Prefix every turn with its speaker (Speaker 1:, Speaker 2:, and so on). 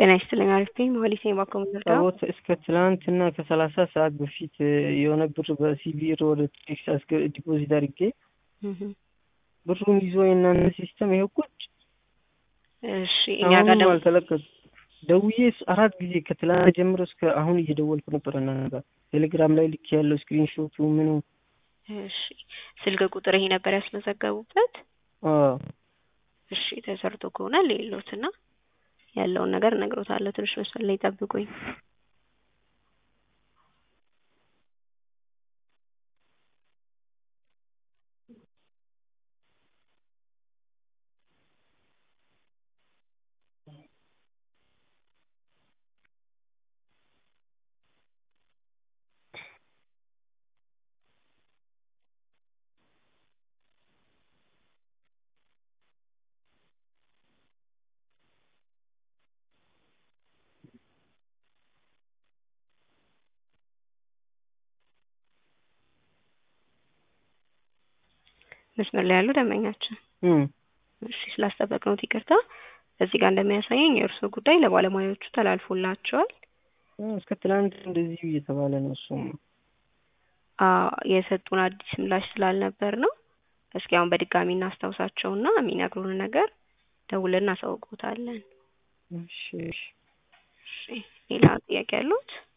Speaker 1: ጤና ይስጥልኝ አሪፍ ነኝ መሀሌት ነኝ ባኮ ምንርዳ
Speaker 2: ጸሎት እስከ ትናንትና ከሰላሳ ሰዓት በፊት የሆነ ብር በሲቢር ወደ ቴክሳስ ዲፖዚት አድርጌ ብሩን ይዞ የእናንተ ሲስተም ይሄው ቁጭ
Speaker 1: እሺ እኛ ጋር
Speaker 2: አሁንም
Speaker 1: ደግሞ
Speaker 2: አልተለቀቁም። ደውዬ አራት ጊዜ ከትላንት ጀምሮ እስከ አሁን እየደወልኩ ነበር እናንተ ጋር ቴሌግራም ላይ ልክ ያለው ስክሪንሾቱ ምኑ
Speaker 1: እሺ ስልክ ቁጥር ይሄ ነበር ያስመዘገቡበት
Speaker 2: አዎ
Speaker 1: እሺ ተሰርቶ ከሆነ ሌሎትና ያለውን ነገር እነግሮታለሁ ትንሽ መስመር ላይ ጠብቁኝ መስመር ላይ ያሉ ደንበኛችን
Speaker 2: እም
Speaker 1: እሺ ስላስጠበቅነው ይቅርታ እዚህ ጋር እንደሚያሳየኝ የእርስዎ ጉዳይ ለባለሙያዎቹ ተላልፎላቸዋል
Speaker 2: እስከ ትላንት እንደዚሁ እየተባለ ነው እሱም
Speaker 1: አዎ የሰጡን አዲስ ምላሽ ስላልነበር ነው እስኪ አሁን በድጋሚ እናስታውሳቸውና የሚነግሩን ነገር ደውለን እናሳውቅዎታለን
Speaker 2: እሺ እሺ
Speaker 1: እሺ ሌላ ጥያቄ ያሉት